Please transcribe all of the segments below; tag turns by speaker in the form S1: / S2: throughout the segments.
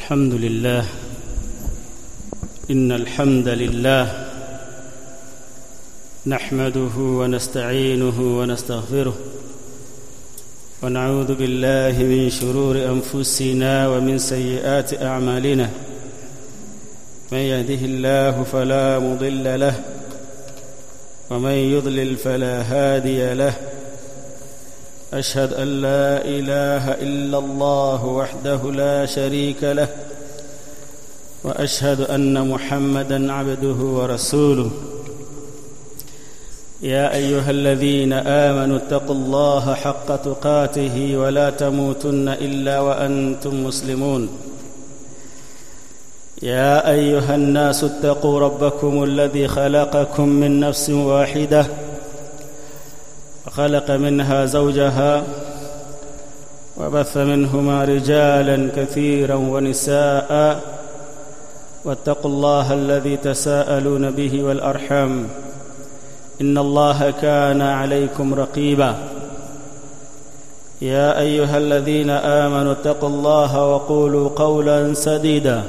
S1: الحمد لله إن الحمد لله نحمده ونستعينه ونستغفره ونعوذ بالله من شرور أنفسنا ومن سيئات أعمالنا من يهده الله فلا مضل له ومن يضلل فلا هادي له أشهد أن لا إله إلا الله وحده لا شريك له وأشهد أن محمدا عبده ورسوله يا أيها الذين آمنوا اتقوا الله حق تقاته ولا تموتن إلا وأنتم مسلمون يا أيها الناس اتقوا ربكم الذي خلقكم من نفس واحدة وخلق منها زوجها وبث منهما رجالا كثيرا ونساء واتقوا الله الذي تساءلون به والأرحام إن الله كان عليكم رقيبا يا أيها الذين آمنوا اتقوا الله وقولوا قولا سديدا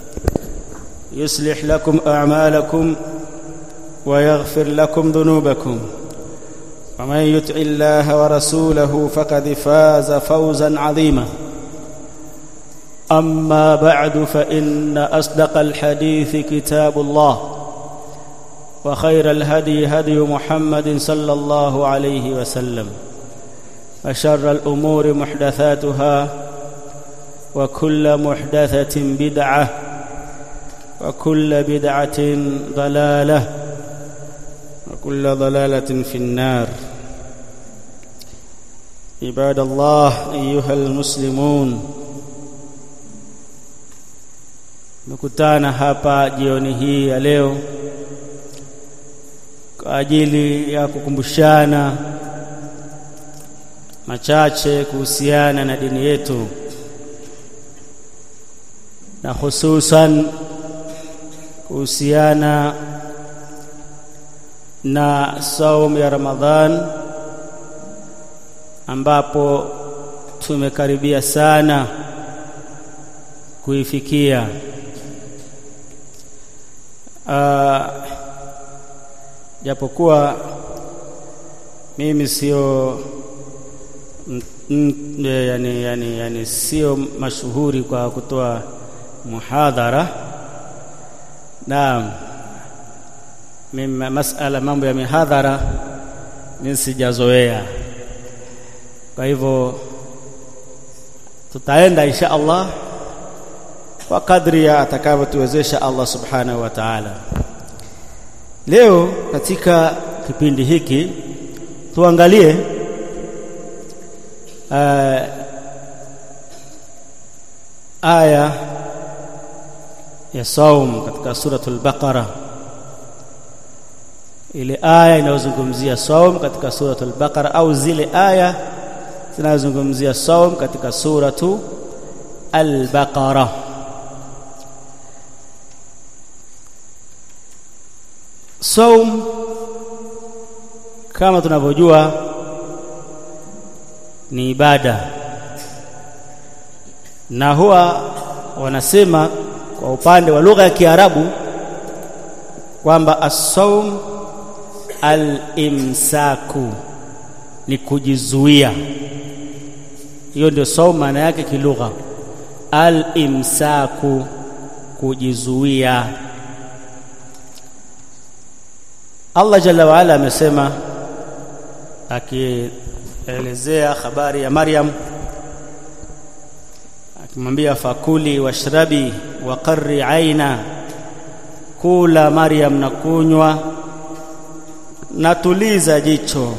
S1: يصلح لكم أعمالكم ويغفر لكم ذنوبكم ومن يطع الله ورسوله فقد فاز فوزا عظيما أما بعد فإن أصدق الحديث كتاب الله وخير الهدي هدي محمد صلى الله عليه وسلم وشر الأمور محدثاتها وكل محدثة بدعة وكل بدعة ضلالة وكل ضلالة في النار عباد الله أيها المسلمون Tumekutana hapa jioni hii ya leo kwa ajili ya kukumbushana machache kuhusiana na dini yetu na hususan kuhusiana na saum ya Ramadhan ambapo tumekaribia sana kuifikia uh, japokuwa mimi sio yani, yani, yani sio mashuhuri kwa kutoa muhadhara naam mimi masala mambo ya mihadhara mimi sijazoea kwa hivyo tutaenda insha Allah kwa kadri ya atakavyotuwezesha Allah subhanahu wa ta'ala leo katika kipindi hiki tuangalie uh, aya ya saum katika suratul baqara ile aya inayozungumzia saum katika suratul baqara au zile aya zinazozungumzia saum katika suratu al-baqara saum kama tunavyojua ni ibada na huwa wanasema kwa upande wa lugha ya Kiarabu kwamba as-saum al-imsaku ni kujizuia hiyo ndio saum maana yake kilugha al-imsaku kujizuia Allah jalla wa ala amesema akielezea habari ya Maryam akimwambia fakuli washrabi wa qarri aina kula Maryam na kunywa na tuliza jicho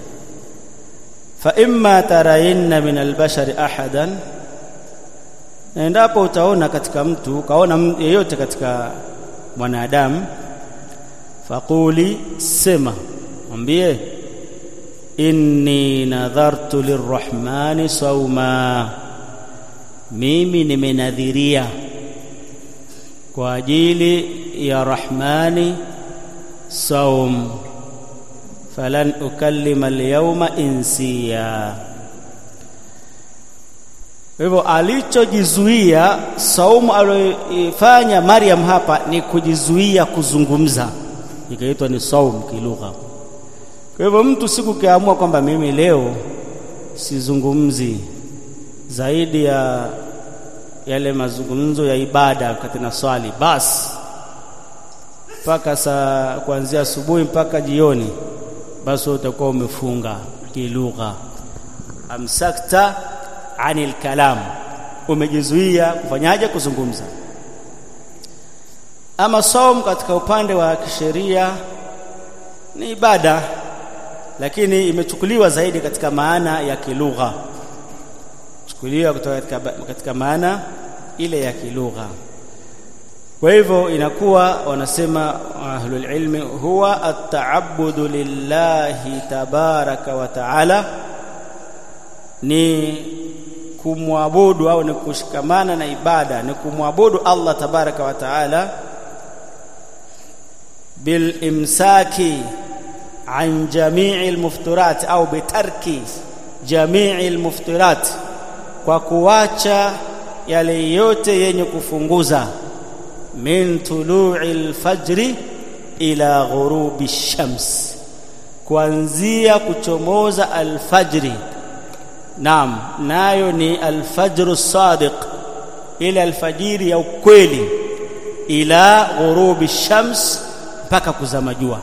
S1: fa imma tarayinna min albashari ahadan na endapo utaona katika mtu kaona yeyote katika mwanadamu faquli sema mwambie inni nadhartu lirrahmani sauma mimi nimenadhiria kwa ajili ya rahmani saum falan ukallima alyawma insiya Kwa hivyo alichojizuia saumu aliyoifanya Maryam hapa ni kujizuia kuzungumza, ikaitwa ni saumu kilugha. Kwa hivyo mtu siku kiamua kwamba mimi leo sizungumzi zaidi ya yale mazungumzo ya ibada katika swali, basi mpaka saa kuanzia asubuhi mpaka jioni, basi utakuwa umefunga kilugha. Amsakta anil kalam, umejizuia kufanyaje? Kuzungumza. Ama saum katika upande wa kisheria ni ibada, lakini imechukuliwa zaidi katika maana ya kilugha, chukuliwa kutoka katika, katika maana ile ya kilugha. Kwa hivyo inakuwa wanasema ahlul ilmi, huwa at-ta'abbudu lillahi tabaraka wa ta'ala, ni kumwabudu au ni kushikamana na ibada, ni kumwabudu Allah tabaraka wa ta'ala bil imsaki an jamii almuftirat au bitarki jamii almuftirat, kwa kuacha yale yote yenye kufunguza min tului alfajri ila ghurubi shams, kuanzia kuchomoza alfajri. Naam, nayo ni alfajru sadiq, ile alfajiri ya ukweli, ila ghurubi shams, mpaka kuzama jua.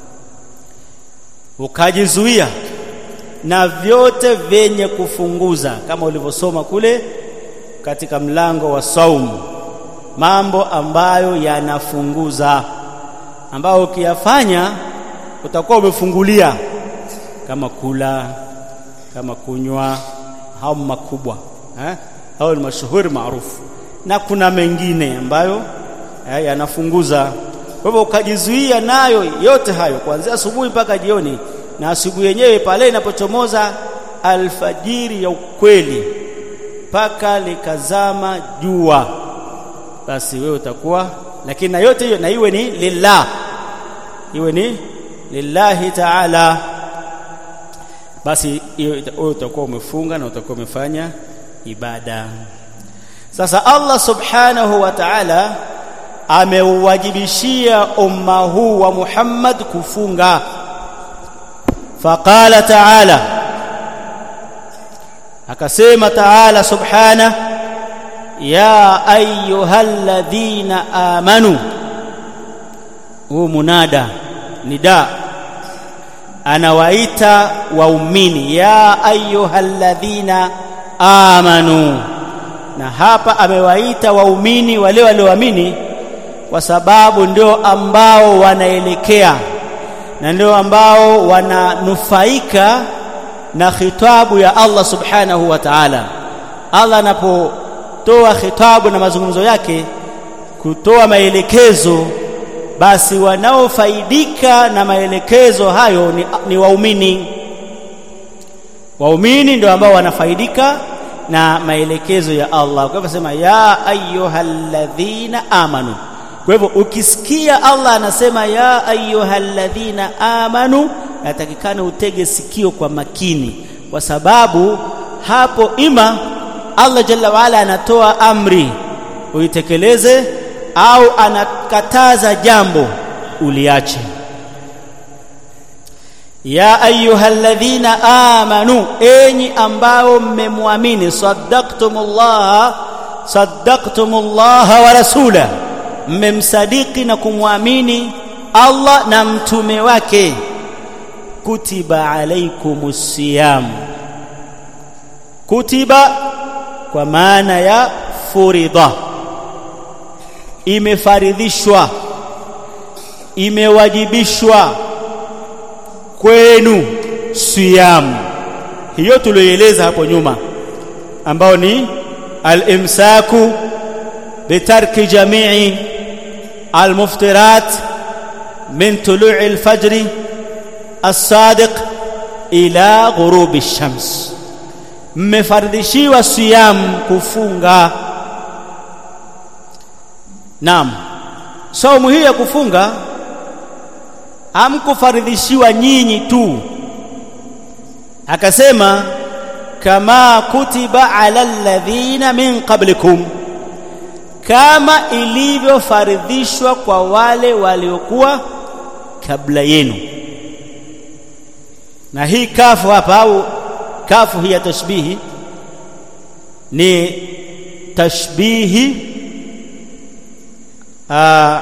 S1: Ukajizuia na vyote vyenye kufunguza, kama ulivyosoma kule katika mlango wa saumu mambo ambayo yanafunguza, ambayo ukiyafanya utakuwa umefungulia, kama kula, kama kunywa, hao makubwa eh, hao ni mashuhuri maarufu, na kuna mengine ambayo eh, yanafunguza. Kwa hivyo ukajizuia nayo yote hayo kuanzia asubuhi mpaka jioni, na asubuhi yenyewe pale inapochomoza alfajiri ya ukweli mpaka likazama jua basi wewe utakuwa, lakini na yote hiyo na iwe ni lillah, iwe ni lillahi taala, basi wewe utakuwa umefunga na utakuwa umefanya ibada. Sasa Allah subhanahu wa ta'ala ameuwajibishia umma huu wa Muhammad kufunga. Faqala ta'ala, akasema ta'ala subhanahu ya ayyuhalladhina amanu, huu munada nida, anawaita waumini ya ayyuhalladhina amanu. Na hapa amewaita waumini wale walioamini, kwa sababu ndio ambao wanaelekea na ndio ambao wananufaika na khitabu ya Allah subhanahu wa ta'ala. Allah anapo toa khitabu na mazungumzo yake, kutoa maelekezo, basi wanaofaidika na maelekezo hayo ni, ni waumini. Waumini ndio ambao wanafaidika na maelekezo ya Allah. Kwa hivyo sema ya ayyuhalladhina amanu. Kwa hivyo ukisikia Allah anasema ya ayyuhalladhina amanu, natakikana utege sikio kwa makini, kwa sababu hapo ima Allah jalla waala anatoa amri uitekeleze, au anakataza jambo uliache. ya ayyuhalladhina amanu, enyi ambao mmemwamini, saddaqtumullaha saddaqtumullaha wa rasula, mmemsadiki na kumwamini Allah na mtume wake. kutiba alaikumus siyam, kutiba kwa maana ya furidha, imefaridhishwa, imewajibishwa kwenu siyam, hiyo tulioeleza hapo nyuma, ambao ni al-imsaku bitarki jamii almuftirat min tului alfajri as-sadiq ila ghurubi ash-shams mmefardishiwa siyam kufunga. Naam, saumu hii ya kufunga hamkufaridhishiwa nyinyi tu, akasema kama kutiba ala alladhina min qablikum kama ilivyofaridhishwa kwa wale waliokuwa kabla yenu na hii kafu hapa au kafu hii ya tashbihi ni tashbihi aa,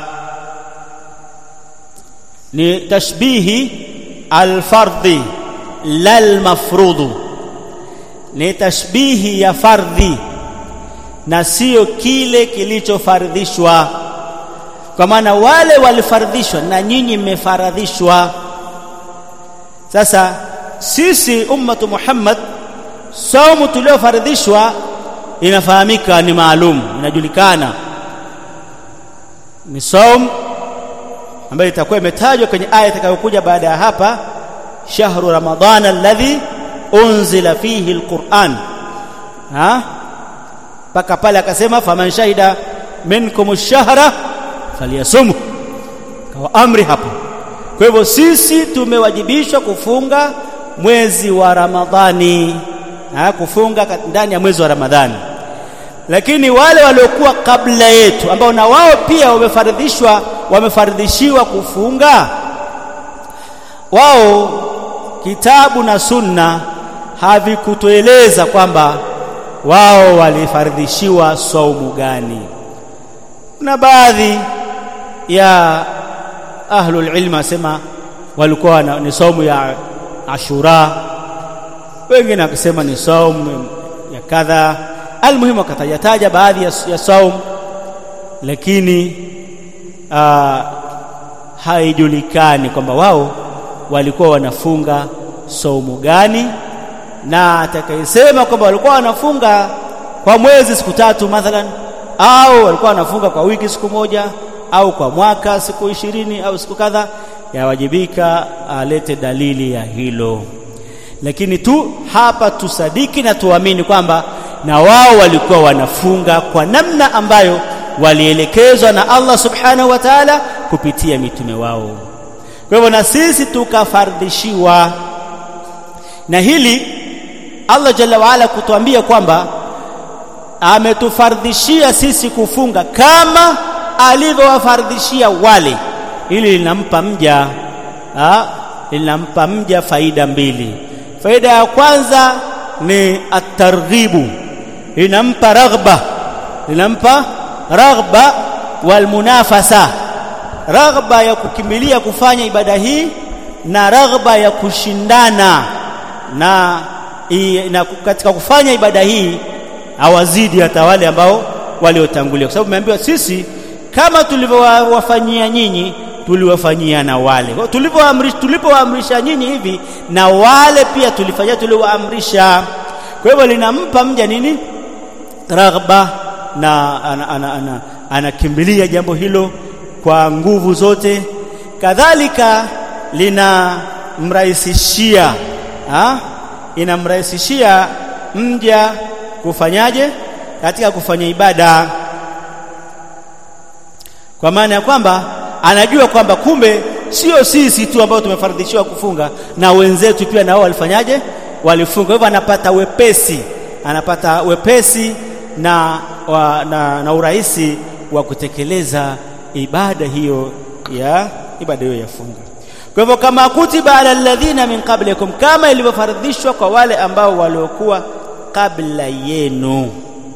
S1: ni tashbihi alfardhi lal mafrudhu ni tashbihi ya fardhi na sio kile kilichofardhishwa kwa maana wale walifardhishwa na nyinyi mmefaradhishwa sasa sisi ummatu Muhammad saumu tuliofaradhishwa inafahamika ni maalum inajulikana ni saum ambayo itakuwa imetajwa kwenye aya itakayokuja baada ya hapa shahru ramadhan alladhi unzila fihi alquran ha mpaka pale akasema faman shahida minkum ash-shahra falyasumhu kwa amri hapo kwa hivyo sisi tumewajibishwa kufunga mwezi wa Ramadhani ha, kufunga ndani ya mwezi wa Ramadhani lakini wale waliokuwa kabla yetu ambao na wao pia wamefaridhishwa wamefaridhishiwa kufunga wao kitabu na sunna havikutueleza kwamba wao walifaridhishiwa saumu gani kuna baadhi ya ahlul ilm asema walikuwa ni saumu ya Ashura wengine wakisema ni saumu ya kadha almuhimu akatajataja baadhi ya, ya saum lakini aa, haijulikani kwamba wao walikuwa wanafunga saumu gani na atakayesema kwamba walikuwa wanafunga kwa mwezi siku tatu mathalan au walikuwa wanafunga kwa wiki siku moja au kwa mwaka siku ishirini au siku kadha yawajibika alete dalili ya hilo lakini tu hapa tusadiki na tuamini kwamba na wao walikuwa wanafunga kwa namna ambayo walielekezwa na Allah subhanahu wa ta'ala kupitia mitume wao kwa hivyo na sisi tukafardishiwa na hili Allah jalla waala kutuambia kwamba ametufardhishia sisi kufunga kama alivyowafardhishia wale ili linampa mja ha, linampa mja faida mbili faida ya kwanza ni at-targhibu linampa raghba linampa raghba wal munafasa raghba ya kukimbilia kufanya ibada hii na raghba ya kushindana na, i, na katika kufanya ibada hii hawazidi hata wale ambao waliotangulia kwa sababu tumeambiwa sisi kama tulivyowafanyia nyinyi tuliwafanyia na wale tulipoamrisha tulipoamrisha nyinyi hivi na wale pia tulifanyia tuliwaamrisha kwa hivyo linampa mja nini raghba na anakimbilia ana, ana, ana jambo hilo kwa nguvu zote kadhalika linamrahisishia inamrahisishia mja kufanyaje katika kufanya ibada kwa maana ya kwamba anajua kwamba kumbe sio sisi tu ambao tumefaradhishiwa kufunga na wenzetu pia nao walifanyaje walifunga hivyo anapata wepesi anapata wepesi na, wa, na, na urahisi wa kutekeleza ibada hiyo ya ibada hiyo ya funga kwa hivyo kama kutiba ala alladhina min qablikum kama ilivyofaradhishwa kwa wale ambao waliokuwa kabla yenu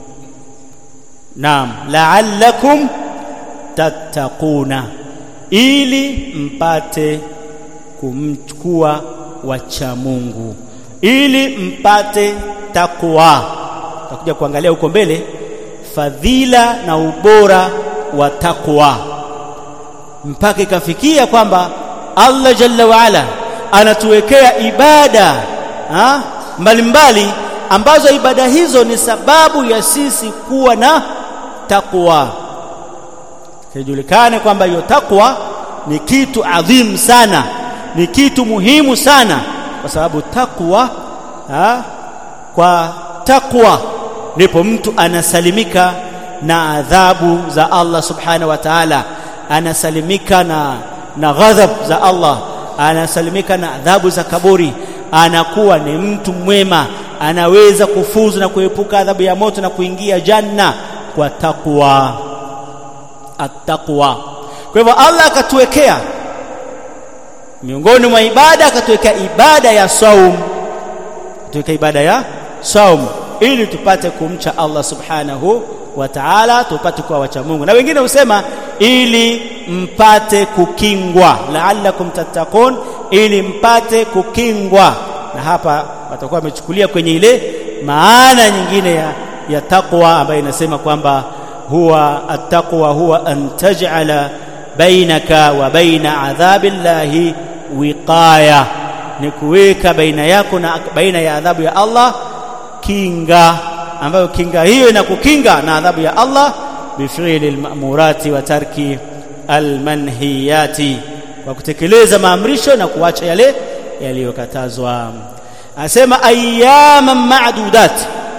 S1: naam la'allakum tattaquna ili mpate kumchukua wacha Mungu ili mpate takwa tutakuja kuangalia huko mbele fadhila na ubora wa takwa mpaka ikafikia kwamba Allah jalla waala anatuwekea ibada ha? mbalimbali ambazo ibada hizo ni sababu ya sisi kuwa na takwa kijulikane kwamba hiyo takwa ni kitu adhim sana ni kitu muhimu sana kwa sababu takwa ha? kwa takwa ndipo mtu anasalimika na adhabu za Allah subhanahu wa ta'ala anasalimika na na ghadhab za Allah anasalimika na adhabu za kaburi anakuwa ni mtu mwema
S2: anaweza kufuzu na kuepuka adhabu ya moto na kuingia janna kwa takwa attaqwa kwa hivyo Allah akatuwekea miongoni mwa ibada akatuwekea ibada ya saum tuweka ibada ya saum ili tupate kumcha Allah subhanahu wa ta'ala tupate kuwa wacha Mungu na wengine husema ili mpate kukingwa la'allakum tattaqun ili mpate kukingwa na hapa watakuwa wamechukulia kwenye ile maana nyingine ya, ya taqwa ambayo inasema kwamba huwa attaqwa huwa an taj'ala bainaka wa baina adhabillahi wiqaya ni kuweka baina yako na baina ya adhabu ya Allah kinga ambayo kinga hiyo inakukinga na adhabu ya Allah bifili almamurati wa tarki almanhiyati kwa kutekeleza maamrisho na kuacha yale yaliyokatazwa asema ayyaman ma'dudat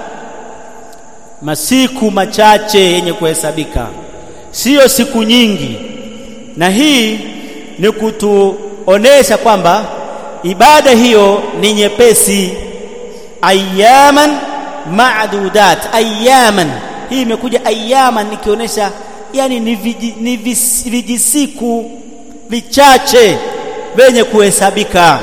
S2: masiku machache yenye kuhesabika sio siku nyingi na hii ni kutuonesha kwamba ibada hiyo ni nyepesi ayaman ma'dudat ayaman hii imekuja ayaman ikionyesha yani ni, viji, ni vis, vijisiku vichache vyenye kuhesabika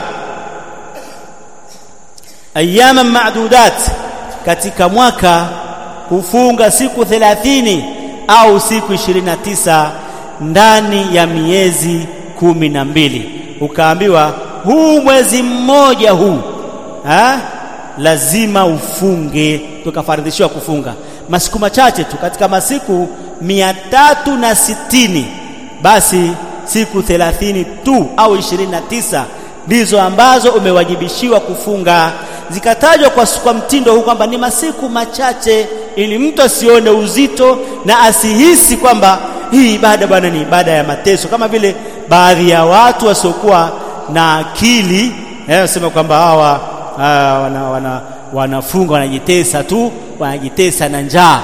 S2: ayaman ma'dudat katika mwaka kufunga siku 30 au siku 29 ndani ya miezi kumi na mbili ukaambiwa huu mwezi mmoja huu ha? lazima ufunge tukafardhishiwa kufunga masiku machache tu katika masiku mia tatu na sitini basi siku thelathini tu au ishirini na tisa ndizo ambazo umewajibishiwa kufunga zikatajwa kwa, kwa mtindo huu kwamba ni masiku machache ili mtu asione uzito na asihisi kwamba hii ibada bwana ni ibada ya mateso kama vile baadhi ya watu wasiokuwa na akili wanasema kwamba hawa wana, wana, wanafunga wanajitesa tu wanajitesa na njaa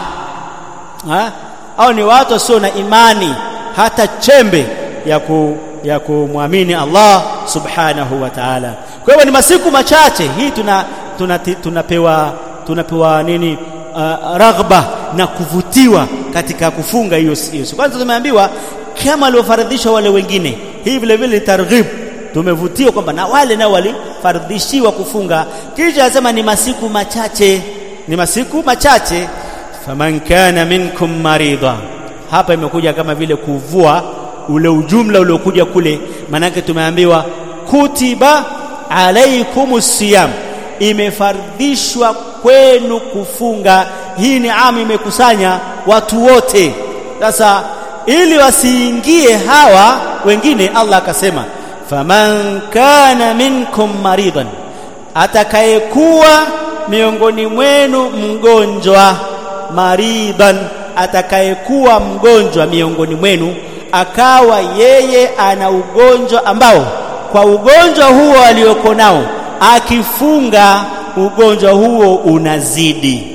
S2: au ni watu wasio na imani hata chembe ya ku, ya kumwamini Allah subhanahu wa ta'ala kwa hivyo ni masiku machache hii tuna tunapewa tuna tunapewa nini uh, raghba na kuvutiwa katika kufunga hiyo hiyo kwanza tumeambiwa kama waliofaradhishwa wale wengine hii vile vile targhib tumevutiwa kwamba na wale nao walifardhishiwa kufunga kisha anasema ni masiku machache ni masiku machache faman kana minkum marida hapa imekuja kama vile kuvua ule ujumla uliokuja kule manake tumeambiwa kutiba alaikumus siyam imefardhishwa kwenu kufunga hii ni amu imekusanya watu wote sasa ili wasiingie hawa wengine Allah akasema faman kana minkum maridan atakayekuwa miongoni mwenu mgonjwa maridan atakayekuwa mgonjwa miongoni mwenu akawa yeye ana ugonjwa ambao kwa ugonjwa huo alioko nao akifunga ugonjwa huo unazidi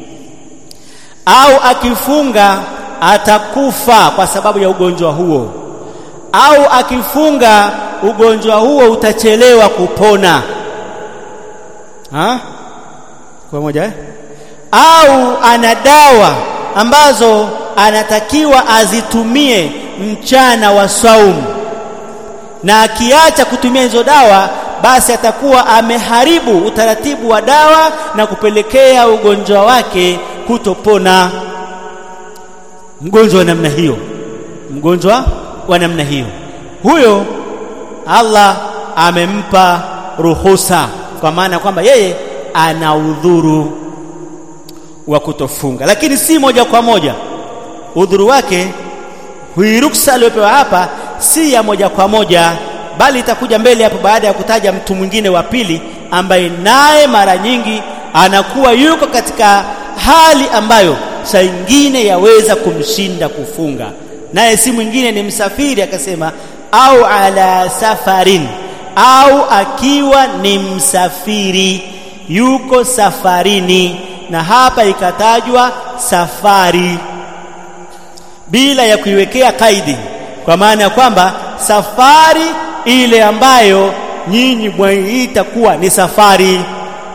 S2: au akifunga atakufa kwa sababu ya ugonjwa huo au akifunga ugonjwa huo utachelewa kupona ha? kwa moja eh? au ana dawa ambazo anatakiwa azitumie mchana wa saumu na akiacha kutumia hizo dawa basi atakuwa ameharibu utaratibu wa dawa na kupelekea ugonjwa wake kutopona mgonjwa wa namna hiyo mgonjwa wa namna hiyo huyo Allah amempa ruhusa kwa maana kwamba yeye ana udhuru wa kutofunga lakini si moja kwa moja udhuru wake hii ruksa aliyopewa hapa si ya moja kwa moja bali itakuja mbele hapo baada ya kutaja mtu mwingine wa pili ambaye naye mara nyingi anakuwa yuko katika hali ambayo saa ingine yaweza kumshinda kufunga naye si mwingine ni msafiri akasema au ala safarin au akiwa ni msafiri yuko safarini na hapa ikatajwa safari bila ya kuiwekea kaidi kwa maana ya kwamba safari ile ambayo nyinyi mwaiita kuwa ni safari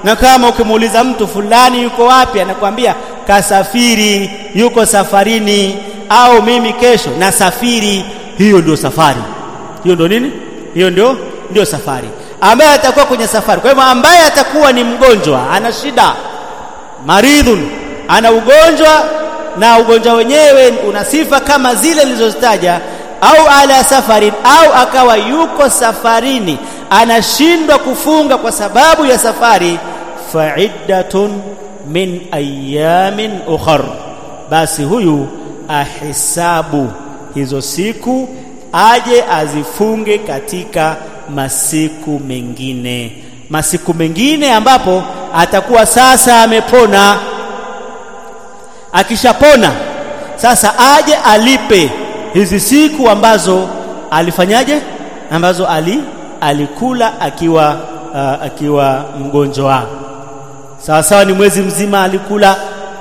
S2: na kama ukimuuliza mtu fulani yuko wapi anakuambia kasafiri yuko safarini au mimi kesho nasafiri hiyo ndio safari hiyo ndio nini hiyo ndio ndio safari ambaye atakuwa kwenye safari kwa hivyo ambaye atakuwa ni mgonjwa ana shida maridhun ana ugonjwa na ugonjwa wenyewe una sifa kama zile nilizozitaja au ala safarin au akawa yuko safarini anashindwa kufunga kwa sababu ya safari fa'iddatun min ayamin ukhar basi huyu ahisabu hizo siku aje azifunge katika masiku mengine masiku mengine ambapo atakuwa sasa amepona akishapona sasa aje alipe hizi siku ambazo alifanyaje ambazo ali alikula akiwa uh, akiwa mgonjwa sawa sawa ni mwezi mzima alikula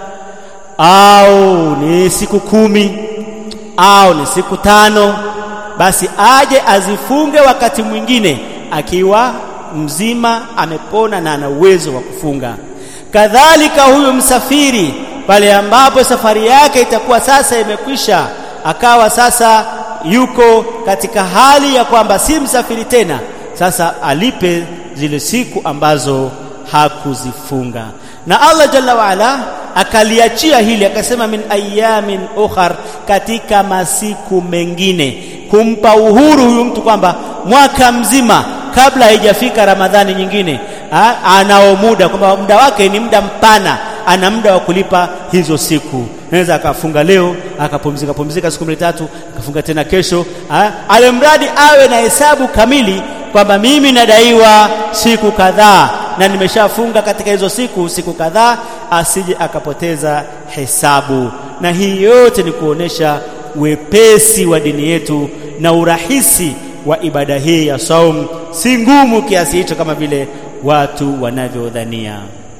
S2: au ni siku kumi au ni siku tano basi aje azifunge wakati mwingine akiwa mzima amepona na ana uwezo wa kufunga kadhalika huyu msafiri pale ambapo safari yake itakuwa sasa imekwisha akawa sasa yuko katika hali ya kwamba si msafiri tena sasa alipe zile siku ambazo hakuzifunga na Allah jalla waala akaliachia hili akasema min ayamin ukhar katika masiku mengine kumpa uhuru huyu mtu kwamba mwaka mzima kabla haijafika Ramadhani nyingine ha, anao muda kwamba muda wake ni muda mpana ana muda wa kulipa hizo siku naweza akafunga leo akapumzika pumzika siku mbili tatu akafunga tena kesho alimradi awe na hesabu kamili kwamba mimi nadaiwa siku kadhaa na nimeshafunga katika hizo siku siku kadhaa asije akapoteza hesabu na hii yote ni kuonesha wepesi wa dini yetu na urahisi wa ibada hii ya saum si ngumu kiasi hicho kama vile watu wanavyodhania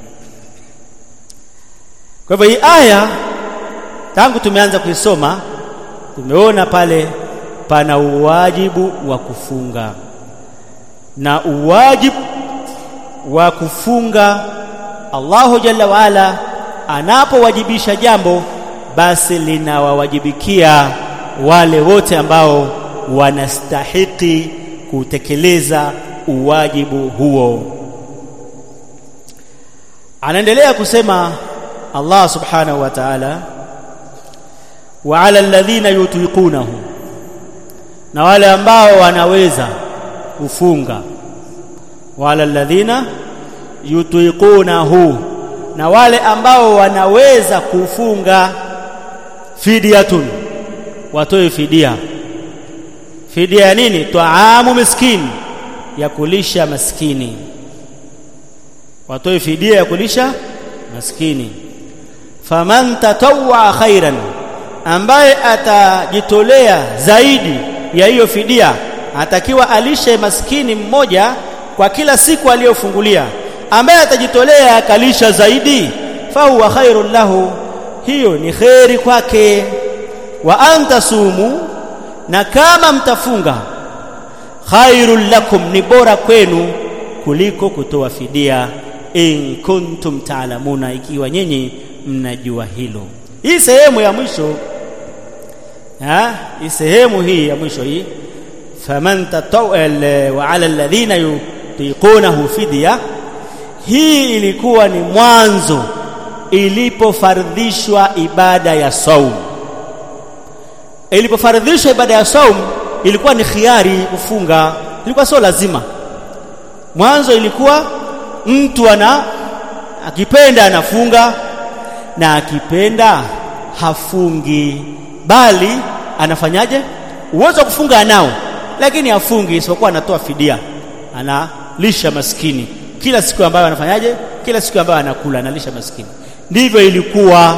S2: kwa hivyo hii aya tangu tumeanza kuisoma tumeona pale pana uwajibu wa kufunga na uwajibu wa kufunga Allahu Jalla waala anapowajibisha jambo basi linawawajibikia wale wote ambao wanastahiki kutekeleza uwajibu huo anaendelea kusema Allah subhanahu wa ta'ala wa 'ala alladhina yutiqunahu na wale ambao wanaweza kufunga wa 'ala alladhina yutiqunahu na wale ambao wanaweza kufunga fidyatun watoe fidia fidia ya nini taamu miskini ya kulisha maskini watoe fidia ya kulisha maskini faman tatawwa khairan ambaye atajitolea zaidi ya hiyo fidia atakiwa alishe maskini mmoja kwa kila siku aliyofungulia ambaye atajitolea akalisha zaidi fahuwa khairun lahu hiyo ni kheri kwake wa antasumu na kama mtafunga khairul lakum ni bora kwenu kuliko kutoa fidia in kuntum taalamuna ikiwa nyinyi mnajua hilo hii sehemu ya mwisho ha hii sehemu hii ya mwisho hii faman tatawal wa ala alladhina yutiqunahu fidya hii ilikuwa ni mwanzo ilipofardhishwa ibada ya saum ilipofardhishwa ibada ya saum ilikuwa ni khiari kufunga ilikuwa sio lazima mwanzo ilikuwa mtu ana akipenda anafunga na akipenda hafungi bali anafanyaje uwezo wa kufunga anao lakini hafungi isipokuwa anatoa fidia analisha maskini kila siku ambayo anafanyaje kila siku ambayo anakula analisha maskini ndivyo ilikuwa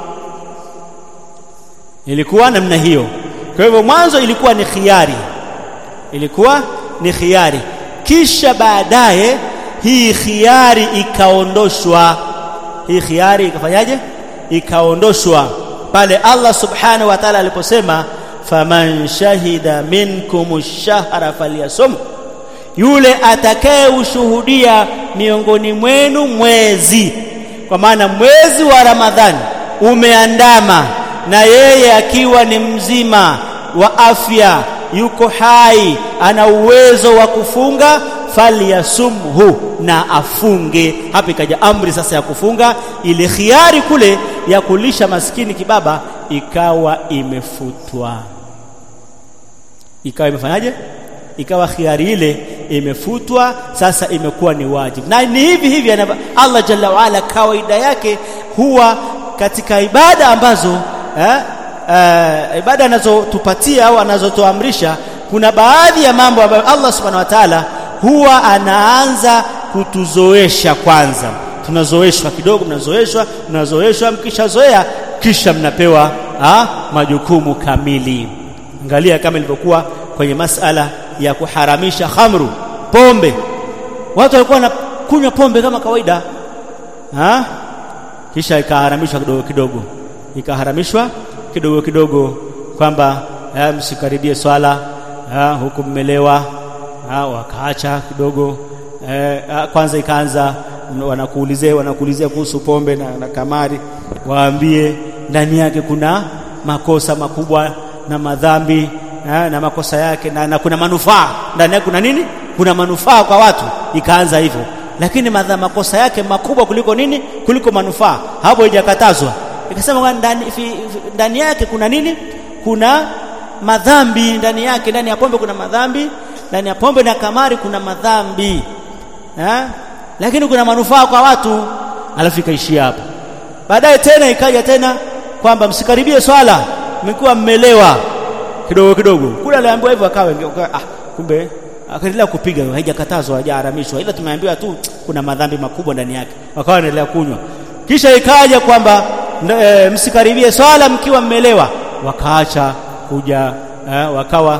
S2: ilikuwa namna hiyo kwa hivyo mwanzo ilikuwa ni khiari ilikuwa ni khiari kisha baadaye hii khiari ikaondoshwa hii khiari ikafanyaje ikaondoshwa pale Allah subhanahu wa ta'ala aliposema faman shahida minkum ash-shahra falyasum yule atakaye ushuhudia miongoni mwenu mwezi kwa maana mwezi wa Ramadhani umeandama na yeye akiwa ni mzima wa afya yuko hai ana uwezo wa kufunga falyasumhu na afunge hapa ikaja amri sasa ya kufunga ile khiari kule ya kulisha maskini kibaba ikawa imefutwa ikawa imefanyaje ikawa khiari ile imefutwa sasa imekuwa ni wajibu na ni hivi hivi Allah jalla waala kawaida yake huwa katika ibada ambazo eh, eh, ibada anazotupatia au anazotuamrisha kuna baadhi ya mambo ambayo Allah subhanahu wa ta'ala huwa anaanza kutuzoesha kwanza tunazoeshwa kidogo mnazoeshwa mnazoeshwa mkishazoea kisha mnapewa ha, majukumu kamili angalia kama ilivyokuwa kwenye masala ya kuharamisha khamru pombe watu walikuwa wanakunywa pombe kama kawaida ha? kisha ikaharamishwa kidogo kidogo ikaharamishwa kidogo kidogo kwamba msikaribie swala ha, huku mmelewa wakaacha kidogo eh, kwanza ikaanza wanakuulizia wanakuulizia kuhusu pombe na, na kamari waambie ndani yake kuna makosa makubwa na madhambi eh, na makosa yake na, na kuna manufaa ndani yake kuna nini kuna manufaa kwa watu ikaanza hivyo lakini madha makosa yake makubwa kuliko nini kuliko manufaa hapo haijakatazwa ikasema ndani ndani yake kuna nini kuna madhambi ndani yake ndani ya pombe kuna madhambi ndani ya pombe na kamari kuna madhambi eh? lakini kuna manufaa kwa watu alafu ikaishia hapo baadaye tena ikaja tena kwamba msikaribie swala mmekuwa mmelewa kidogo kidogo kule aliambiwa hivyo akawa ah kumbe akaendelea kupiga haijakatazwa hajaharamishwa ila tumeambiwa tu kuna madhambi makubwa ndani yake wakawa wanaendelea kunywa kisha ikaja kwamba e, msikaribie swala mkiwa mmelewa wakaacha kuja e, wakawa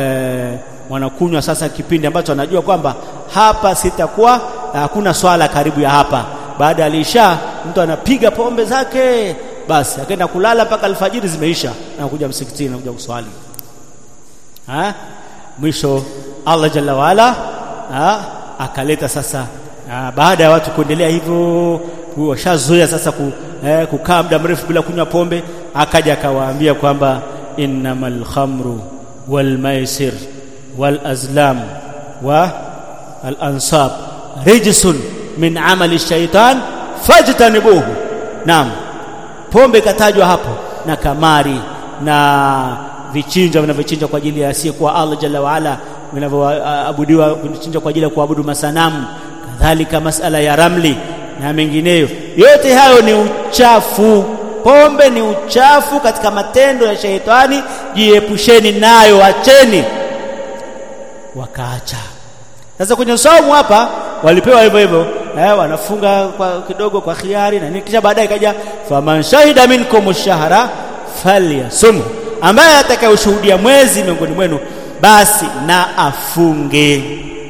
S2: e, wanakunywa sasa kipindi ambacho anajua kwamba hapa sitakuwa hakuna swala karibu ya hapa baada ya lisha mtu anapiga pombe zake basi akaenda kulala mpaka alfajiri zimeisha na kuja msikitini na kuja kuswali ha? mwisho Allah jalla waala akaleta sasa ha, baada ya watu kuendelea hivyo washazoea sasa ku, eh, kukaa muda mrefu bila kunywa pombe akaja akawaambia kwamba innamal khamru wal maisir wal azlam wa al ansab rijsun min amali shaitan fajtanibuhu naam pombe katajwa hapo na kamari na vichinja vinavyochinja kwa ajili ya asiyekuwa Allah jalla waala vinavyoabudiwa vichinja kwa ajili ya kuabudu masanamu kadhalika masala ya ramli na mengineyo yote hayo ni uchafu pombe ni uchafu katika matendo ya sheitani jiepusheni nayo acheni wakaacha sasa kwenye saumu hapa walipewa hivyo hivyo eh, wanafunga kwa kidogo kwa khiari na kisha baadaye kaja faman shahida minkum shahra falyasum ambaye atakayeshuhudia mwezi miongoni mwenu basi na afunge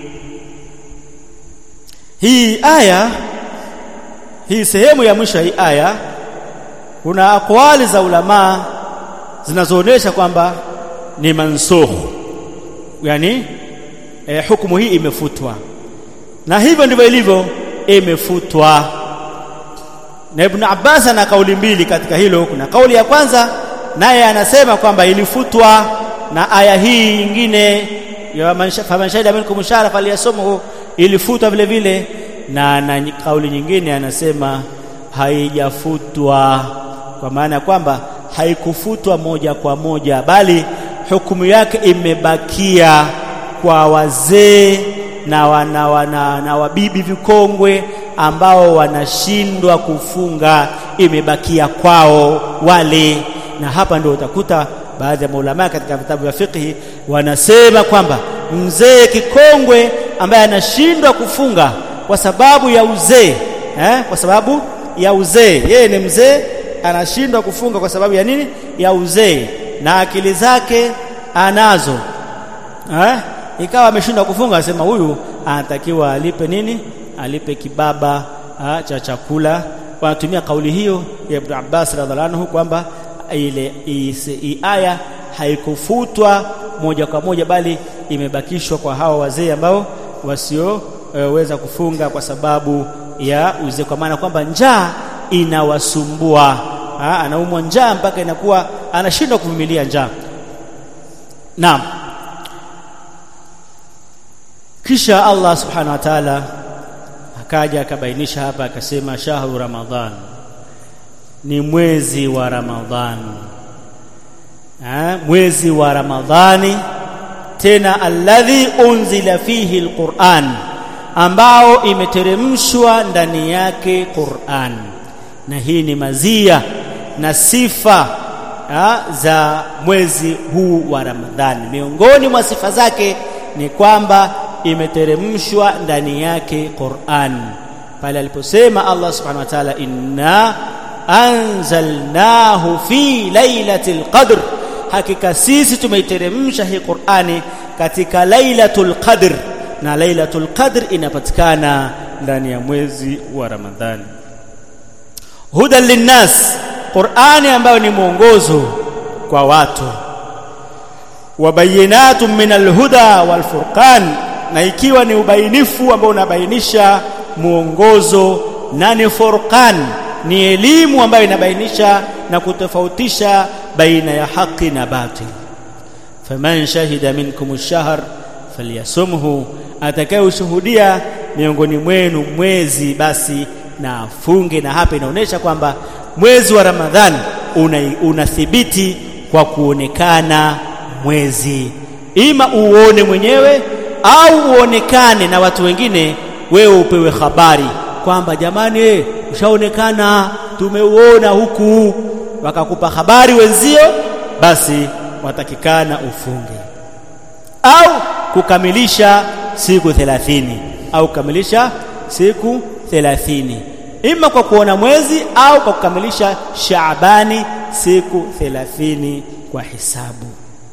S2: hii aya hii sehemu ya mwisho hii aya kuna akwali za ulama zinazoonyesha kwamba ni mansukh yani eh, hukumu hii imefutwa na hivyo ndivyo ilivyo imefutwa na Ibn Abbas ana kauli mbili katika hilo kuna kauli ya kwanza naye anasema kwamba ilifutwa na aya hii nyingine ya faman shahida minkum shahra falyasumhu ilifutwa vile vile na na kauli nyingine anasema haijafutwa kwa maana kwamba haikufutwa moja kwa moja bali hukumu yake imebakia kwa wazee na wana, wana, na wabibi vikongwe ambao wanashindwa kufunga imebakia kwao wale na hapa ndio utakuta baadhi ya maulama katika vitabu vya fiqhi wanasema kwamba mzee kikongwe ambaye anashindwa kufunga kwa sababu ya uzee eh? kwa sababu ya uzee yeye ni mzee anashindwa kufunga kwa sababu ya nini ya uzee na akili zake anazo eh? ikawa ameshindwa kufunga asema huyu anatakiwa alipe nini alipe kibaba ha, cha chakula wanatumia kauli hiyo ya Ibn Abbas radhiallahu anhu kwamba ile hii aya haikufutwa moja kwa moja bali imebakishwa kwa hawa wazee ambao wasio weza kufunga kwa sababu ya uzee, kwa maana kwamba njaa inawasumbua, anaumwa njaa mpaka inakuwa anashindwa kuvumilia njaa. Naam. Kisha Allah subhanahu wa ta'ala akaja akabainisha hapa akasema, shahru Ramadhan, ni mwezi wa Ramadhani ha, mwezi wa Ramadhani tena alladhi unzila fihi alquran, ambao imeteremshwa ndani yake Qur'an. Na hii ni mazia na sifa ha, za mwezi huu wa Ramadhani. Miongoni mwa sifa zake ni kwamba imeteremshwa ndani yake Qur'an, pale aliposema Allah subhanahu wa ta'ala, inna anzalnahu fi lailatul qadr hakika sisi tumeiteremsha hii Qur'ani katika Lailatul Qadr, na Lailatul Qadr inapatikana ndani ya mwezi wa Ramadhani. Hudan linnas, Qur'ani ambayo ni mwongozo kwa watu, wa bayinatun min alhuda wal furqan, na ikiwa ni ubainifu ambao unabainisha mwongozo na ni furqan, ni elimu ambayo inabainisha na kutofautisha baina ya haki na batil. faman shahida minkum ash-shahr falyasumhu, atakayeshuhudia miongoni mwenu mwezi basi na afunge. Na hapa inaonyesha kwamba mwezi wa Ramadhani unathibiti kwa kuonekana mwezi, ima uone mwenyewe au uonekane na watu wengine, wewe upewe habari kwamba jamani, ushaonekana, tumeuona huku wakakupa habari wenzio, basi watakikana ufunge au kukamilisha siku thelathini au kukamilisha siku thelathini ima kwa kuona mwezi au kwa kukamilisha Shaabani siku thelathini kwa hisabu.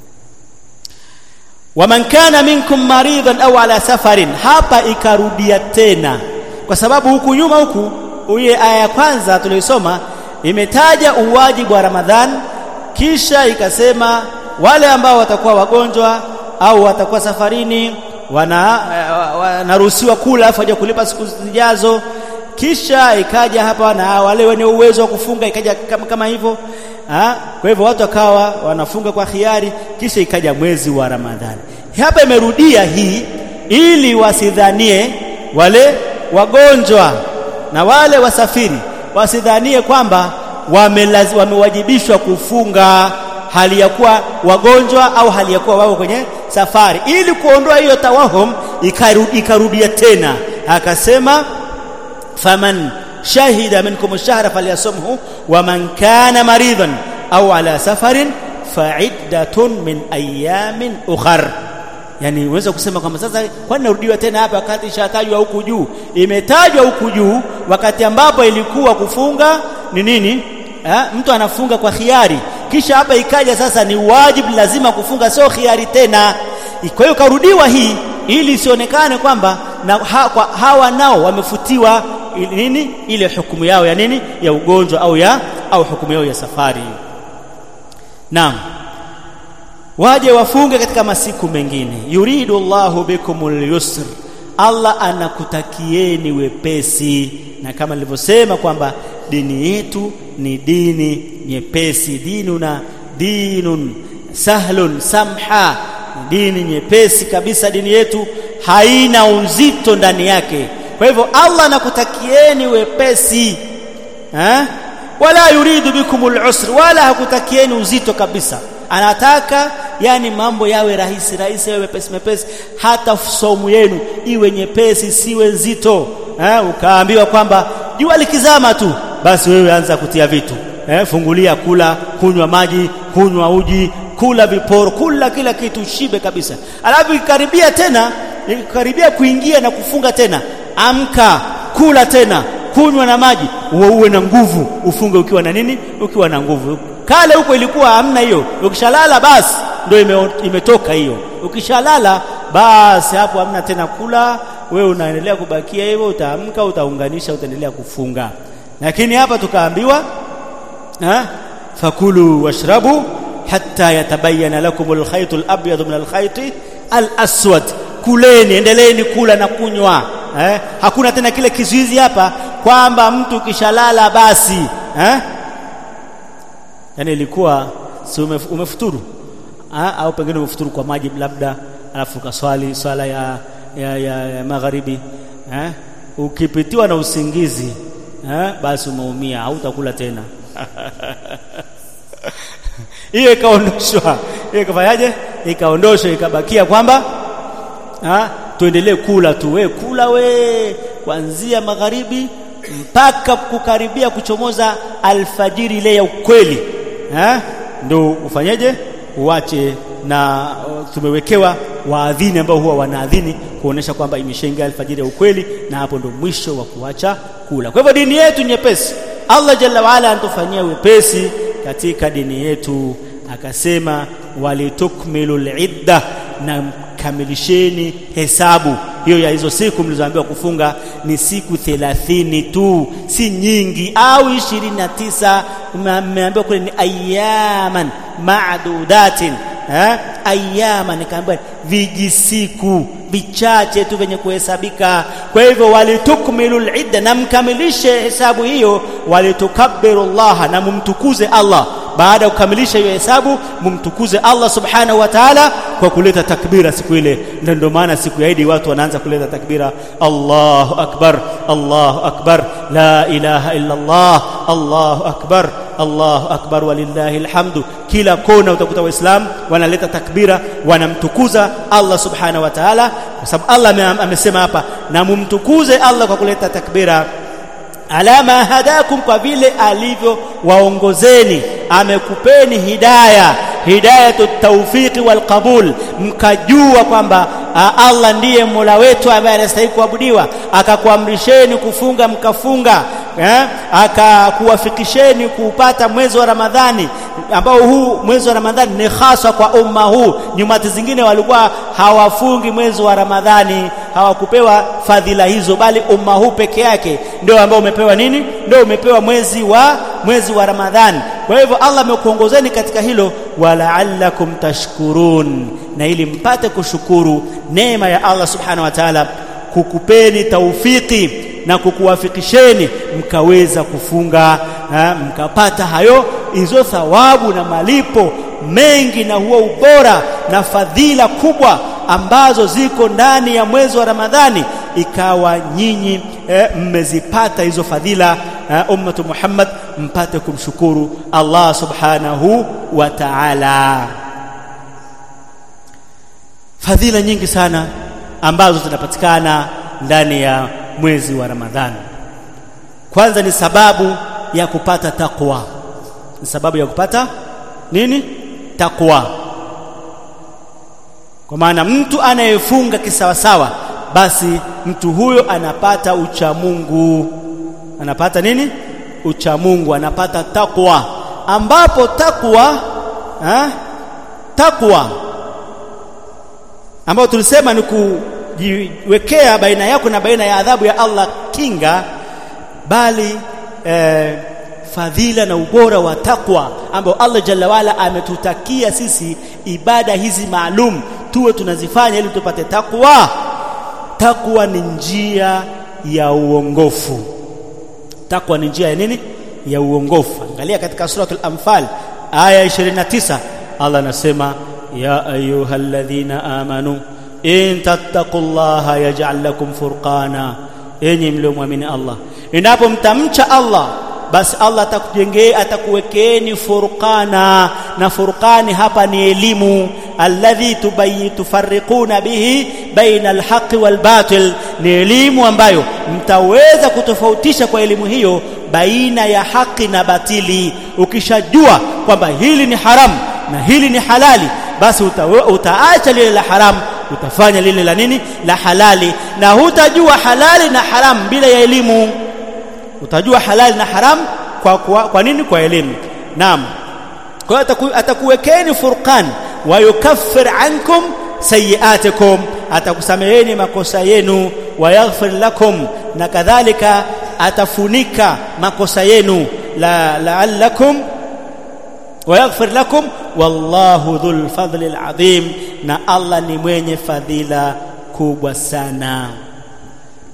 S2: Waman kana minkum maridhan au ala safarin, hapa ikarudia tena, kwa sababu huku nyuma huku uye aya ya kwanza tuliyosoma imetaja uwajibu wa Ramadhan, kisha ikasema wale ambao watakuwa wagonjwa au watakuwa safarini wanaruhusiwa wana kula afu kulipa siku zijazo. Kisha ikaja hapa na wale wenye uwezo wa kufunga, ikaja kama, kama hivyo. Kwa hivyo watu wakawa wanafunga kwa khiari, kisha ikaja mwezi wa Ramadhani. Hapa imerudia hii ili wasidhanie wale wagonjwa na wale wasafiri wasidhanie kwamba wamewajibishwa kufunga hali ya kuwa wagonjwa au hali ya kuwa wao kwenye safari. Ili kuondoa hiyo tawahum, ikarudia tena akasema, faman shahida minkum ash-shahra falyasumhu waman kana maridhan au ala safarin fa'iddatun min ayamin ukhar. Yani unaweza kusema kwamba sasa, kwani narudiwa tena hapa wakati ishatajwa huku juu? Imetajwa huku juu wakati ambapo ilikuwa kufunga ni nini? Ha? Mtu anafunga kwa khiari, kisha hapa ikaja sasa ni wajibu, lazima kufunga, sio khiari tena. Kwa hiyo karudiwa hii ili isionekane kwamba na ha, kwa hawa nao wamefutiwa nini ile hukumu yao ya nini ya ugonjwa au ya au hukumu yao ya safari. Naam, waje wafunge katika masiku mengine. Yuridu Allahu bikumul yusr, Allah anakutakieni wepesi, na kama nilivyosema kwamba dini yetu ni dini nyepesi, dinuna dinun sahlun samha, dini nyepesi kabisa. Dini yetu haina uzito ndani yake. Kwa hivyo Allah anakutakieni wepesi ha? wala yuridu bikumul usr, wala hakutakieni uzito kabisa. Anataka yani mambo yawe rahisi rahisi, yawe mepesi mepesi, hata somu yenu iwe nyepesi, siwe nzito ha? Ukaambiwa kwamba jua likizama tu basi wewe anza kutia vitu eh, fungulia, kula, kunywa maji, kunywa uji, kula viporo, kula kila kitu, shibe kabisa. Alafu ikaribia tena, ikaribia kuingia na kufunga tena, amka, kula tena, kunywa na maji, uwe uwe na nguvu, ufunge ukiwa na nini? Ukiwa na nguvu. Kale huko ilikuwa hamna hiyo, ukishalala basi ndio ime, imetoka hiyo. Ukishalala basi hapo hamna tena kula, wewe unaendelea kubakia hivyo, utaamka, utaunganisha, utaendelea kufunga. Lakini hapa tukaambiwa fakulu washrabu hatta yatabayana lakum alkhayt alabyad min alkhayt alaswad, kuleni, endeleeni kula na kunywa eh? hakuna tena kile kizuizi hapa kwamba mtu kishalala basi eh? yani ilikuwa si umef, umefuturu ha? au pengine umefuturu kwa maji labda alafu ukaswali swala ya, ya, ya, ya magharibi eh? ukipitiwa na usingizi eh? basi umeumia hautakula tena hiyo ikaondoshwa hiyo ikafanyaje ikaondoshwa ikabakia kwamba ha? tuendelee kula tu we kula we kuanzia magharibi mpaka kukaribia kuchomoza alfajiri ile ya ukweli ha? ndo ufanyeje uache na tumewekewa waadhini ambao huwa wanaadhini kuonesha kwamba imeshaingia alfajiri ya ukweli na hapo ndo mwisho wa kuacha kula kwa hivyo dini yetu nyepesi Allah jalla waala anatufanyia wepesi katika dini yetu akasema walitukmilu lidda na kamilisheni hesabu hiyo ya hizo siku mlizoambiwa kufunga ni siku thelathini tu si nyingi au ishirini na tisa mmeambiwa kule ni ayaman madudatin eh? ayama nikaambiwa vijisiku vichache tu vyenye kuhesabika kwa hivyo walitukmilu lidda na mkamilishe hesabu hiyo walitukabbiru llaha na mumtukuze allah baada ya kukamilisha hiyo hesabu mumtukuze Allah subhanahu wa ta'ala kwa kuleta takbira siku ile na ndio maana siku ya Idi watu wanaanza kuleta takbira Allahu akbar Allahu akbar la ilaha illa Allah Allahu akbar Allahu akbar walillahi alhamdu kila kona utakuta waislamu wanaleta takbira wanamtukuza Allah subhanahu wa ta'ala kwa sababu Allah amesema hapa na mumtukuze Allah kwa kuleta takbira alama hadakum kwa vile alivyo waongozeni amekupeni hidaya hidayatu tawfiqi wal qabul mkajua kwamba Allah ndiye Mola wetu ambaye anastahili kuabudiwa akakuamrisheni kufunga mkafunga eh? akakuwafikisheni kuupata mwezi wa Ramadhani ambao huu mwezi wa Ramadhani ni hasa kwa umma huu nyumati zingine walikuwa hawafungi mwezi wa Ramadhani hawakupewa fadhila hizo bali umma huu peke yake ndio ambao umepewa nini ndio umepewa mwezi wa mwezi wa Ramadhani kwa hivyo Allah amekuongozeni katika hilo wala'allakum tashkurun na ili mpate kushukuru neema ya Allah subhanahu wa ta'ala kukupeni taufiki na kukuwafikisheni mkaweza kufunga ha, mkapata hayo hizo thawabu na malipo mengi na huo ubora na fadhila kubwa ambazo ziko ndani ya mwezi wa Ramadhani ikawa nyinyi eh, mmezipata hizo fadhila eh, ummatu Muhammad mpate kumshukuru Allah subhanahu wa ta'ala fadhila nyingi sana ambazo zinapatikana ndani ya mwezi wa Ramadhani kwanza ni sababu ya kupata takwa ni sababu ya kupata nini takwa kwa maana mtu anayefunga kisawasawa basi mtu huyo anapata uchamungu anapata nini uchamungu anapata takwa ambapo takwa ha? takwa ambayo tulisema ni kujiwekea baina yako na baina ya adhabu ya Allah kinga bali eh, fadhila na ubora wa takwa ambao Allah jalla wala ametutakia sisi ibada hizi maalum tuwe tunazifanya ili tupate takwa takwa ni njia ya uongofu takwa ni njia ya nini ya uongofu angalia katika suratul anfal aya 29 Allah anasema ya ayyuhalladhina amanu in tattaqullaha yaj'al lakum furqana enyi mliomwamini Allah endapo mtamcha Allah basi Allah atakujengea atakuwekeeni furqana na furqani hapa ni elimu alladhi tufarriquna bihi baina alhaqi walbatil ni elimu ambayo mtaweza kutofautisha kwa elimu hiyo baina ya haki na batili ukishajua kwamba hili ni haramu na hili ni halali basi uta, utaacha lile la haramu utafanya lile la nini la halali na hutajua halali na haramu bila ya elimu utajua halali na haramu kwa, kwa, kwa nini kwa elimu naam kwa hiyo ataku, atakuwekeni furqan wa yukaffir ankum sayiatikum atakusameheni makosa yenu wa yaghfir lakum na kadhalika atafunika makosa yenu la la'allakum wa yaghfir lakum wallahu dhul fadli alazim na Allah ni mwenye fadhila kubwa sana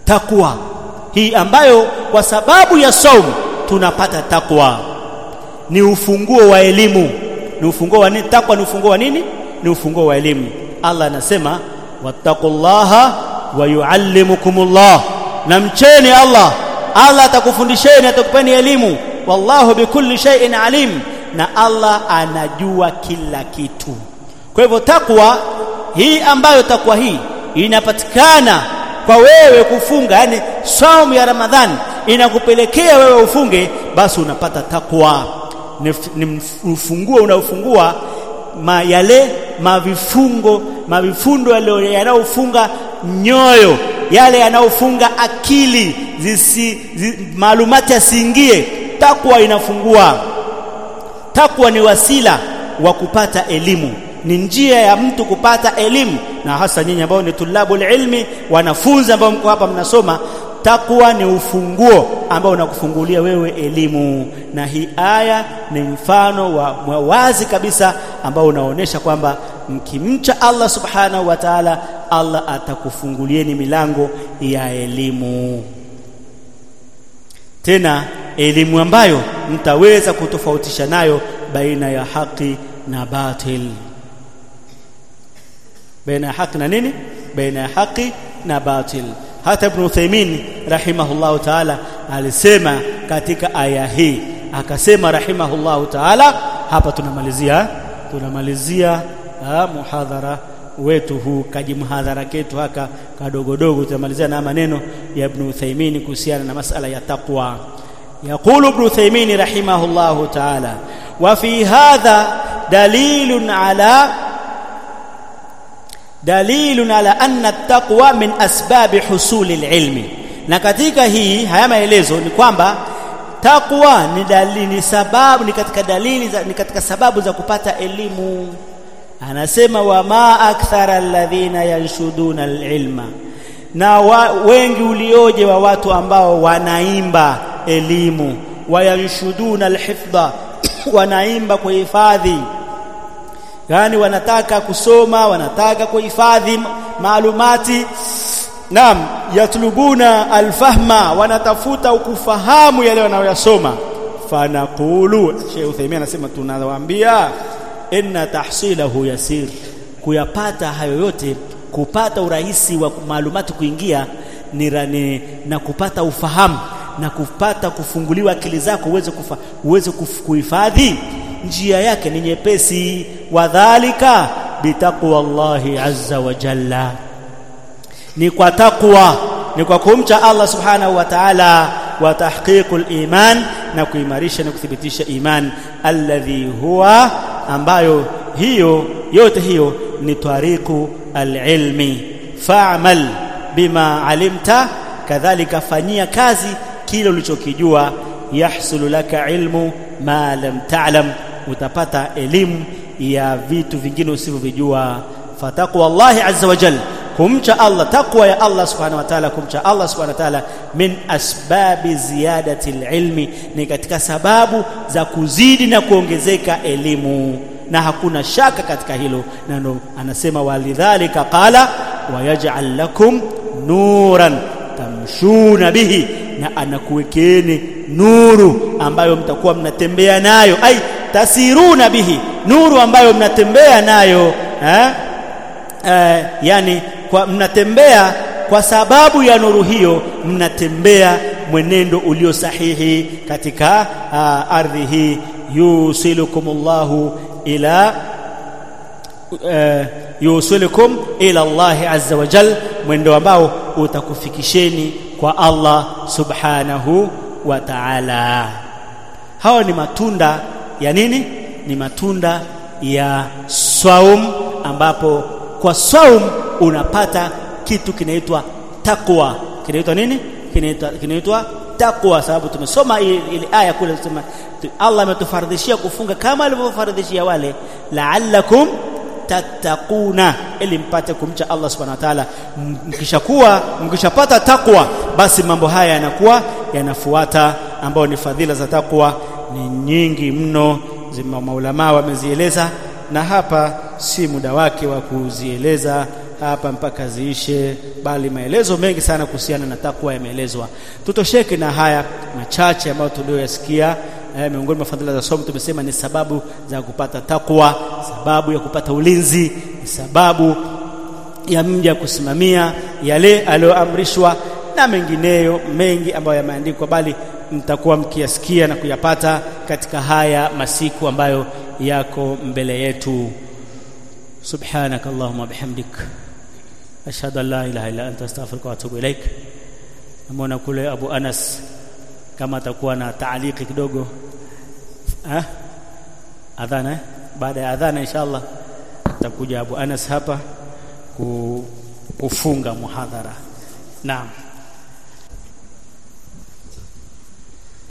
S2: takwa hii ambayo kwa sababu ya saumu tunapata takwa ni ufunguo wa elimu ni ufunguo wa nini takwa ni ufunguo wa nini ni ufunguo wa elimu Allah anasema wattaqullaha wa yuallimukumullah na mcheni Allah Allah atakufundisheni atakupeni elimu wallahu bikulli shay'in alim na Allah anajua kila kitu kwa hivyo takwa hii ambayo takwa hii inapatikana kwa wewe kufunga yani saumu ya Ramadhani inakupelekea wewe ufunge basi unapata takwa ni, ni ufunguo unaofungua ma yale mavifungo mavifundo yanayofunga nyoyo yale yanayofunga akili zisi zi, maalumati asiingie takwa inafungua takwa ni wasila wa kupata elimu ni njia ya mtu kupata elimu na hasa nyinyi ambao ni tulabul ilmi wanafunzi ambao mko hapa mnasoma takwa ni ufunguo ambao unakufungulia wewe elimu na hii aya ni mfano wa wazi kabisa ambao unaonesha kwamba mkimcha Allah subhanahu wa ta'ala Allah atakufungulieni milango ya elimu tena elimu ambayo mtaweza kutofautisha nayo baina ya haki na batil baina ya haki na nini baina ya haki na batil hata ibn Uthaymeen rahimahullahu ta'ala alisema katika aya hii akasema rahimahullahu ta'ala hapa tunamalizia tunamalizia muhadhara wetu huu kaji muhadhara ketu haka kadogodogo tunamalizia na maneno ya ibn Uthaymeen kuhusiana na masala ya taqwa يقول ابن تيمين رحمه الله تعالى وفي هذا دليل على دليل على أن التقوى من أسباب حصول العلم na katika hii haya maelezo ni kwamba takwa ni dalili ni sababu ni katika dalili za, ni katika sababu za kupata elimu anasema wa ma akthara alladhina yanshuduna alilma na wa, wengi ulioje wa watu ambao wanaimba elimu wayanshuduna alhifdha wanaimba kuhifadhi yani wanataka kusoma wanataka kuhifadhi maalumati naam yatlubuna alfahma wanatafuta ukufahamu yale wanayoyasoma fanaqulu Sheikh Uthaymeen anasema tunawaambia inna tahsilahu yasir kuyapata hayo yote kupata urahisi wa maalumati kuingia ni rani, na kupata ufahamu na kupata kufunguliwa akili zako uweze kufa, uweze kuhifadhi njia yake ni nyepesi wadhalika bitaqwa Allahi azza wa jalla ni kwa takwa ni kwa kumcha Allah subhanahu wa ta'ala wa tahqiqul iman na kuimarisha na kuthibitisha iman alladhi huwa ambayo hiyo yote hiyo ni tariqu alilmi fa'mal bima alimta kadhalika fanyia kazi kile ulichokijua yahsulu laka ilmu ma lam ta'lam utapata elimu ya vitu vingine usivyovijua fataqwa Allah azza wa jalla kumcha Allah takwa ya Allah subhanahu wa ta'ala kumcha Allah subhanahu wa ta'ala min asbabi ziyadati ilmi ni katika sababu za kuzidi na kuongezeka elimu na hakuna shaka katika hilo na ndo anasema walidhalika qala wayaj'al lakum nuran tamshuna bihi na anakuwekeni nuru ambayo mtakuwa mnatembea nayo ai tasiruna bihi nuru ambayo mnatembea nayo eh? Eh, yani kwa mnatembea kwa sababu ya nuru hiyo mnatembea mwenendo ulio sahihi katika uh, ardhi hii yusilukumullahu ila uh, yusilukum ila Allah azza wa jal mwendo ambao utakufikisheni kwa Allah subhanahu wa ta'ala hawa ni matunda ya nini ni matunda ya saum ambapo kwa saum unapata kitu kinaitwa takwa kinaitwa nini kinaitwa kinaitwa takwa sababu tumesoma ile aya kule tusema Allah ametufardhishia kufunga kama alivyofardhishia wale la'allakum tattaquna ili mpate kumcha Allah subhanahu wa ta'ala mkishakuwa mkishapata takwa basi mambo haya yanakuwa yanafuata ambao ni fadhila za takwa ni nyingi mno zima maulama wamezieleza na hapa si muda wake wa kuzieleza hapa mpaka ziishe, bali maelezo mengi sana kuhusiana na takwa yameelezwa. Tutosheke na haya machache ambayo tulioyasikia. Eh, miongoni mwa fadhila za somo tumesema ni sababu za kupata takwa, sababu ya kupata ulinzi, ni sababu ya mja kusimamia yale aliyoamrishwa na mengineyo mengi ambayo yameandikwa, bali mtakuwa mkiyasikia na kuyapata katika haya masiku ambayo yako mbele yetu. subhanaka allahumma bihamdik ashhadu an la ilaha illa anta astaghfiruka wa atubu ilaik. Namwona kule Abu Anas kama atakuwa na taaliki kidogo eh? adhana eh? baada ya adhana inshallah atakuja Abu Anas hapa kufunga muhadhara. Naam.